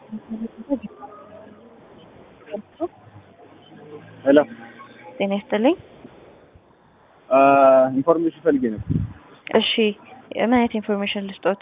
ሄሎ ጤና ይስጥልኝ። ኢንፎርሜሽን ፈልጌ ነው። እሺ ምን አይነት ኢንፎርሜሽን ልስጦት?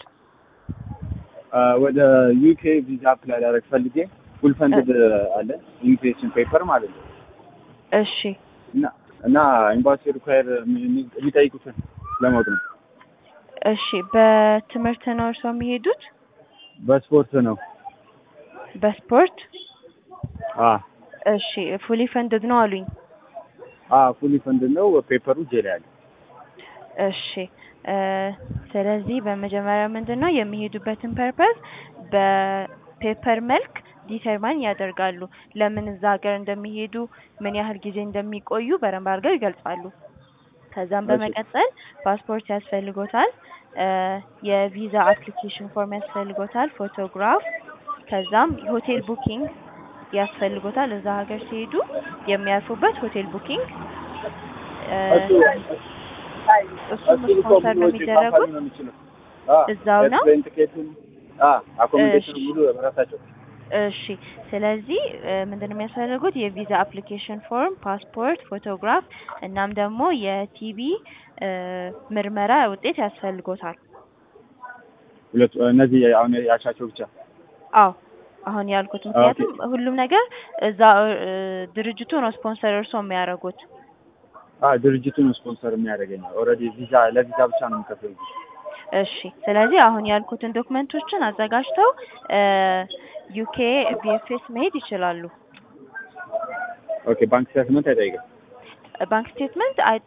ወደ ዩኬ ቪዛ አፕላይ ላደርግ ፈልጌ ፉል ፈንድድ አለ ኢንቪቴሽን ፔፐር ማለት ነው እሺ እና እና ኤምባሲ ሪኳየር የሚጠይቁትን ለማወቅ ነው። እሺ በትምህርት ነው እርስዎ የሚሄዱት? በስፖርት ነው። በስፖርት አ እሺ ፉሊ ፈንድድ ነው አሉኝ። አ ፉሊ ፈንድድ ነው። ፔፐሩ እጄ ላይ አለ። እሺ እ ስለዚህ በመጀመሪያ ምንድን ነው የሚሄዱበትን ፐርፐዝ በፔፐር መልክ ዲተርማይን ያደርጋሉ። ለምን እዛ ሀገር እንደሚሄዱ ምን ያህል ጊዜ እንደሚቆዩ በደንብ አድርገው ይገልጻሉ። ከዛም እሺ። በመቀጠል ፓስፖርት ያስፈልጎታል፣ እ የቪዛ አፕሊኬሽን ፎርም ያስፈልጎታል፣ ፎቶግራፍ፣ ከዛም ሆቴል ቡኪንግ ያስፈልጎታል። እዛ ሀገር ሲሄዱ የሚያርፉበት ሆቴል ቡኪንግ እ እሱም ስፖንሰር ነው የሚደረጉት እዛው ነው? ኤርፕሌን ቲኬቱን አኮሞዴሽን እሺ። ሙሉ በራሳቸው እሺ ስለዚህ እ ምንድን ነው የሚያስፈልጉት የቪዛ አፕሊኬሽን ፎርም፣ ፓስፖርት፣ ፎቶግራፍ እናም ደግሞ የቲቢ እ ምርመራ ውጤት ያስፈልጎታል። ሁለቱ እነዚህ አሁን ያልሻቸው ብቻ አዎ አሁን ያልኩት ምክንያቱም ሁሉም ነገር እዛ እ ድርጅቱ ነው ስፖንሰር እርሶ የሚያደርጉት። አ ድርጅቱን ስፖንሰር የሚያደርገኝ ኦልሬዲ ቪዛ ለቪዛ ብቻ ነው የምከፍለው። እሺ ስለዚህ አሁን ያልኩትን ዶክመንቶችን አዘጋጅተው እ ዩኬ ቪኤፍኤስ መሄድ ይችላሉ። ኦኬ ባንክ ስቴትመንት አይጠይቅም። ባንክ ስቴትመንት አይ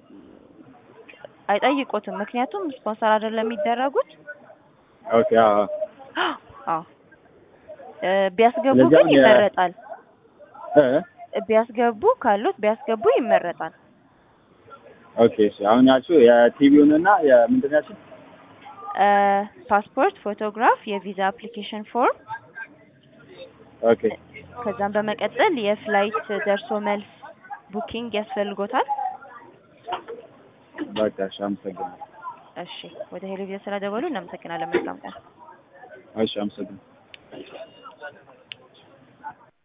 አይጠይቁትም ምክንያቱም ስፖንሰር አይደለም የሚደረጉት። ኦኬ አዎ አዎ እ ቢያስገቡ ስለዚህ ግን አሁን የ- ይመረጣል። እ ቢያስገቡ ካሉት ቢያስገቡ ይመረጣል። ኦኬ እሺ አሁን ያልሽው የቲቪውን እና የምንድን ነው ያልሽው? እ ፓስፖርት፣ ፎቶግራፍ፣ የቪዛ አፕሊኬሽን ፎርም ኦኬ ከዛም በመቀጠል የፍላይት ደርሶ መልስ ቡኪንግ ያስፈልጎታል። በቃ እሺ አመሰግናለሁ። እሺ ወደ ሄሎ ቪዛ ስለደወሉ እናመሰግናለን። መልካም ቀን። እሺ አመሰግናለሁ።